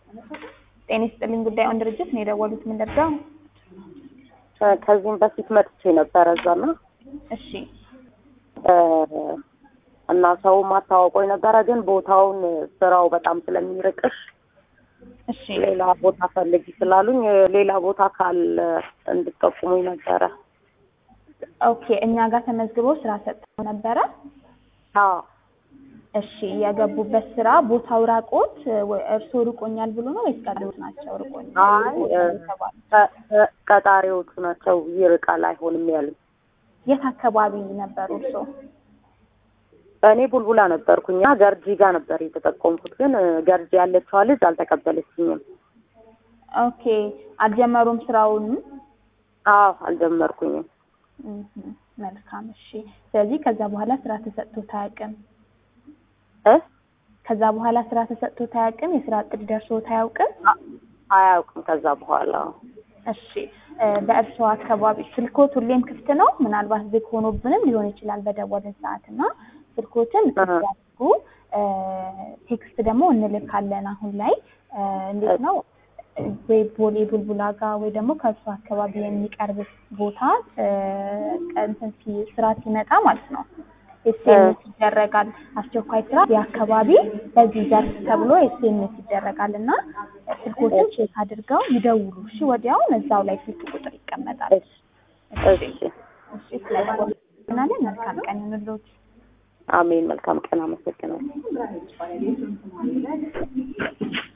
ጤና ይስጥልኝ ጉዳዩን ድርጅት ነው የደወሉት። ምን ልርዳው? ከዚህም በፊት መጥቼ ነበረ እዛና እሺ እና ሰው ማታወቆኝ ነበረ፣ ግን ቦታውን ስራው በጣም ስለሚርቅሽ እሺ ሌላ ቦታ ፈልጊ ስላሉኝ ሌላ ቦታ ካለ እንድጠቁሙኝ ነበረ። ኦኬ እኛ ጋር ተመዝግቦ ስራ ሰጥተው ነበረ። አዎ እሺ የገቡበት ስራ ቦታው ራቆት እርስዎ ርቆኛል ብሎ ነው ወይስ ቀጣሪዎች ናቸው ርቆኛል አይ ቀ- ቀ- ቀጣሪዎቹ ናቸው ይርቃል አይሆንም ያሉኝ። የት አካባቢ ነበሩ እርስዎ? እኔ ቡልቡላ ነበርኩኝ እና ገርጂ ጋር ነበር የተጠቆምኩት፣ ግን ገርጂ ያለችዋ ልጅ አልተቀበለችኝም። ኦኬ አልጀመሩም ስራውን? አዎ አልጀመርኩኝም። እህ፣ መልካም እሺ። ስለዚህ ከዛ በኋላ ስራ ተሰጥቶት አያውቅም? እ ከዛ በኋላ ስራ ተሰጥቶት አያውቅም? የስራ እቅድ ደርሶት አያውቅም? አ- አያውቅም ከዛ በኋላ እሺ እ በእርስዎ አካባቢ ስልኮት ሁሌም ክፍት ነው? ምናልባት ዝግ ሆኖብንም ሊሆን ይችላል በደወልን ሰዓት እና ስልኮትን ክፍት አሃ። ያድርጉ። እ ቴክስት ደግሞ እንልካለን አሁን ላይ እ እንዴት ነው ወይ ቦሌ ቡልቡላ ጋር ወይ ደግሞ ከእርሱ አካባቢ የሚቀርብ ቦታ እ እንትን ሲ- ስራ ሲመጣ ማለት ነው ኤስኤምኤስ ይደረጋል። አስቸኳይ ስራ የአካባቢ በዚህ ዘርፍ ተብሎ ኤስኤምኤስ ይደረጋል እና ስልኮችን ቼክ አድርገው ይደውሉ። እሺ ወዲያውን እዛው ላይ ስልክ ቁጥር ይቀመጣል። እሺ እሺ እሺ እሺ ስለናለን መልካም ቀን ይሁንልዎት። አሜን። መልካም ቀን። አመሰግናለሁ።